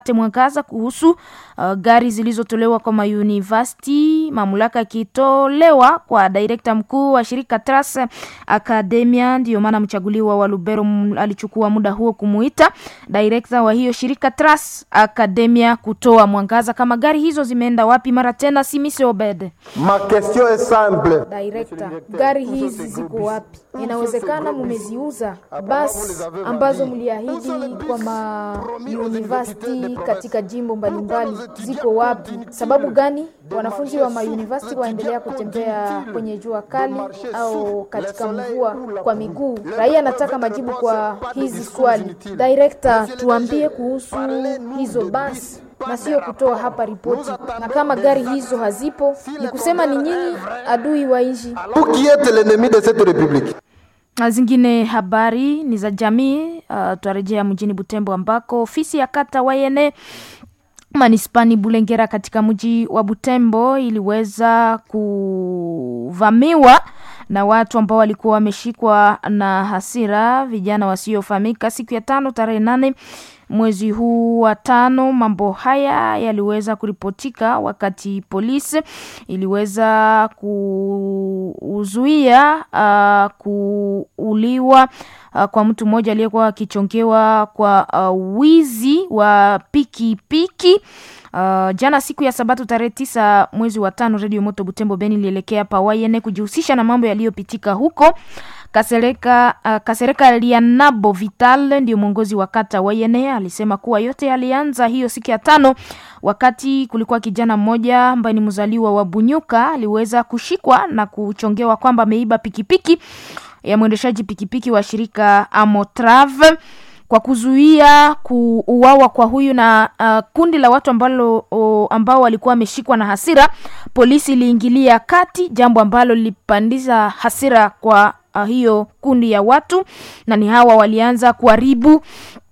mwangaza kuhusu uh, gari zilizotolewa kwa mauniversity, mamlaka ikitolewa kwa direkta mkuu wa shirika Tras Academia. Ndiyo maana mchaguliwa wa Lubero alichukua muda huo kumuita direkta wa hiyo shirika Tras Academia kutoa mwangaza kama gari hizo zimeenda wapi. Mara tena Simise Obede, Ma question est simple. Director, gari hizi ziko wapi? Inawezekana mumeziuza basi ambazo mliahidi kwa ma university katika jimbo mbalimbali ziko wapi? Sababu gani wanafunzi wa ma university waendelea kutembea kwenye jua kali au katika mvua kwa miguu? Raia anataka majibu kwa hizi swali. Director, tuambie kuhusu hizo basi na sio kutoa hapa ripoti. Na kama gari hizo hazipo, ni kusema ni nyinyi adui wa nchi. Vous qui êtes l'ennemi de cette république. Na zingine habari ni za jamii. Uh, tuarejea mjini Butembo ambako ofisi ya kata Wayene manispani Bulengera katika mji wa Butembo iliweza kuvamiwa na watu ambao walikuwa wameshikwa na hasira, vijana wasiofahamika, siku ya tano tarehe nane mwezi huu wa tano. Mambo haya yaliweza kuripotika wakati polisi iliweza kuzuia uh, kuuliwa uh, kwa mtu mmoja aliyekuwa akichongewa kwa uh, wizi wa pikipiki piki. Uh, jana siku ya Sabato tarehe tisa mwezi wa tano, Radio Moto Butembo Beni ilielekea Pawayene kujihusisha na mambo yaliyopitika huko. Kasereka, uh, Kasereka Lianabo Vital ndio mwongozi wa kata Wayene alisema kuwa yote yalianza hiyo siku ya tano wakati kulikuwa kijana mmoja ambaye ni mzaliwa wa Bunyuka aliweza kushikwa na kuchongewa kwamba ameiba pikipiki ya mwendeshaji pikipiki wa shirika Amotrave kwa kuzuia kuuawa kwa huyu na uh, kundi la watu ambalo, o, ambao walikuwa wameshikwa na hasira, polisi iliingilia kati, jambo ambalo lilipandisha hasira kwa uh, hiyo kundi ya watu, na ni hawa walianza kuharibu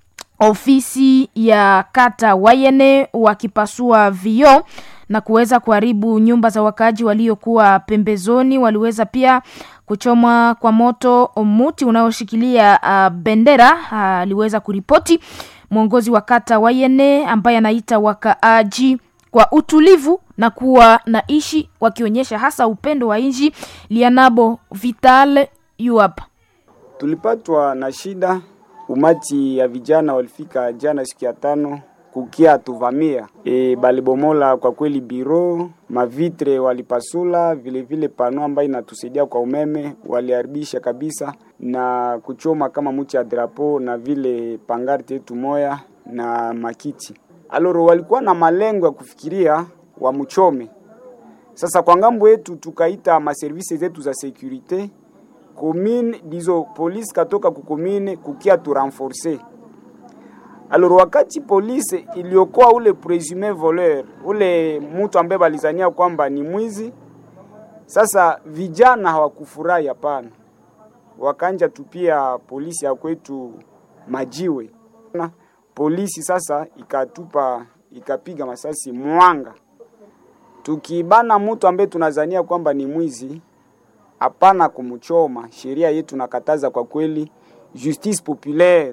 ofisi ya kata Wayene wakipasua vioo na kuweza kuharibu nyumba za wakaaji waliokuwa pembezoni. Waliweza pia kuchoma kwa moto muti unaoshikilia uh, bendera aliweza uh, kuripoti mwongozi wa kata Wayene ambaye anaita wakaaji kwa utulivu na kuwa na ishi wakionyesha hasa upendo wa nchi. Lianabo Vital yuap tulipatwa na shida, umati ya vijana walifika jana siku ya tano kukia tuvamia e, balibomola kwa kweli biro mavitre walipasula, vile vile pano ambayo inatusaidia kwa umeme waliharibisha kabisa, na kuchoma kama muti ya drapo na vile pangarte yetu moya na makiti. Aloro walikuwa na malengo ya kufikiria wamchome. Sasa kwa ngambo yetu tukaita maservisi zetu za securite commune dizo polisi katoka kukomine kukia tu renforcer Alors wakati polisi iliokoa ule presume voleur, ule mtu ambaye balizania kwamba ni mwizi, sasa vijana hawakufurahi, hapana, wakanja tupia polisi ya kwetu majiwe na polisi sasa ikatupa ikapiga masasi mwanga, tukibana mtu ambaye tunazania kwamba ni mwizi, hapana kumchoma. Sheria yetu nakataza kwa kweli, justice populaire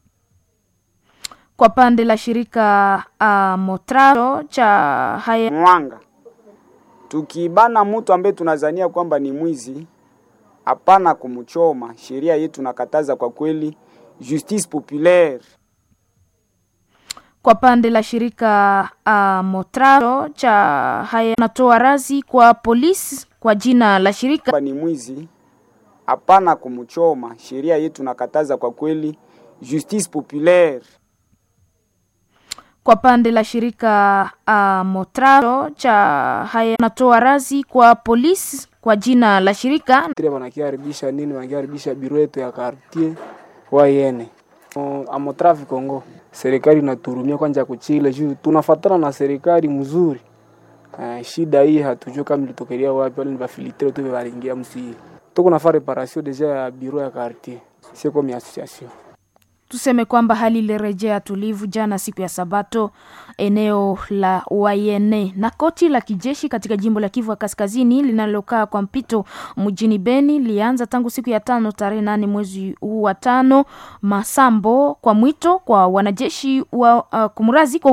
kwa pande la shirika uh, Motraro cha haya mwanga, tukibana mtu ambaye tunazania kwamba ni mwizi, hapana kumchoma. Sheria yetu nakataza kwa kweli, justice populaire. Kwa pande la shirika uh, Motraro cha haya natoa razi kwa polisi kwa jina la shirika ni mwizi, hapana kumchoma. Sheria yetu nakataza kwa kweli, justice populaire kwa pande la shirika uh, Motraro cha haya natoa razi kwa polisi kwa jina la shirika wanakiharibisha nini, wanakiharibisha biro yetu ya quartier Wayene Amotrafi Kongo. Serikali inaturumia kwanja kuchile juu tunafatana na serikali mzuri. Uh, shida hii hatujui kama ilitokelea wapi, wale ni bafilitre tu balingia msi. Tuko nafanya reparation deja ya biro ya quartier, sio comme association tuseme kwamba hali ilirejea tulivu jana siku ya Sabato eneo la Wayene. Na koti la kijeshi katika jimbo la Kivu ya Kaskazini linalokaa kwa mpito mjini Beni lianza tangu siku ya tano tarehe nane mwezi huu wa tano masambo kwa mwito kwa wanajeshi wa uh, kumrazi kwa